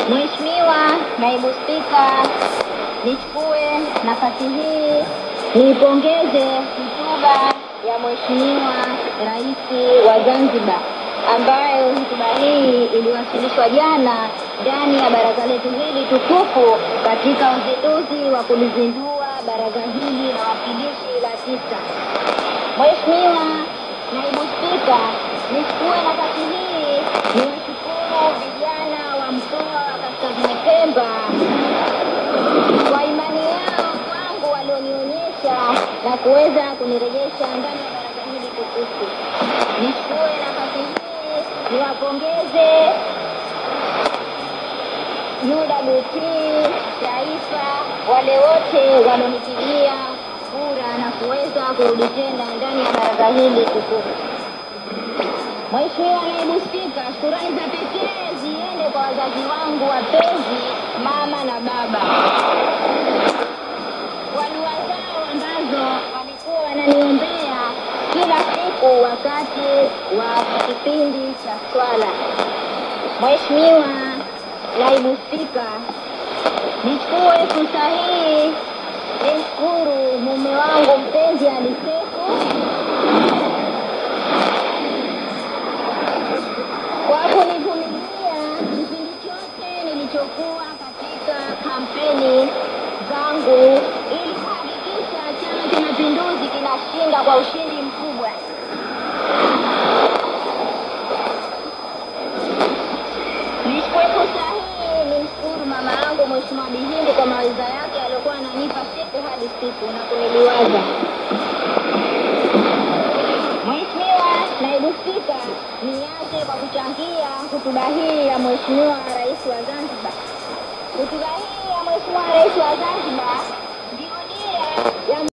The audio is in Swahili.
Mheshimiwa Naibu Spika, nichukue nafasi hii niipongeze hotuba ya Mheshimiwa Rais wa Zanzibar ambayo hotuba hii iliwasilishwa jana ndani ya baraza letu hili tukufu katika uzinduzi wa kulizindua baraza hili la wawakilishi la tisa. Mheshimiwa Naibu Spika, nichukue nafasi hii niwashukuru vijana wa mkoa wa Kaskazini Pemba kwa imani yao kwangu walionionyesha na kuweza kunirejesha ndani ya baraza hili tukufu. Nichukue nafasi hii niwapongeze UWT taifa, wale wote walionipigia kura na kuweza kurudi tena ndani ya baraza hili tukufu. Mheshimiwa Naibu Spika, shukurani za pekee ziende kwa wazazi wangu wapenzi, mama na baba, kwa dua zao ambazo walikuwa wananiombea kila siku wakati wa kipindi cha swala. Mheshimiwa Naibu Spika, nichukue fursa hii nimshukuru mume wangu mpenzi Alisefu kwa kunivumilia kipindi chote nilichokuwa katika kampeni zangu ili kuhakikisha Chama cha Mapinduzi kinashinda kwa ushindi mkubwa. Nichukue fursa hii nimshukuru mama yangu Mheshimiwa Bihindi kwa mawaidha yake aliyokuwa ananipa siku hadi siku na kuniliwaza. Mheshimiwa Naibu Spika, nianze kwa kuchangia hotuba hii ya Mheshimiwa Rais wa Zanzibar. Hotuba hii ya Mheshimiwa Rais wa Zanzibar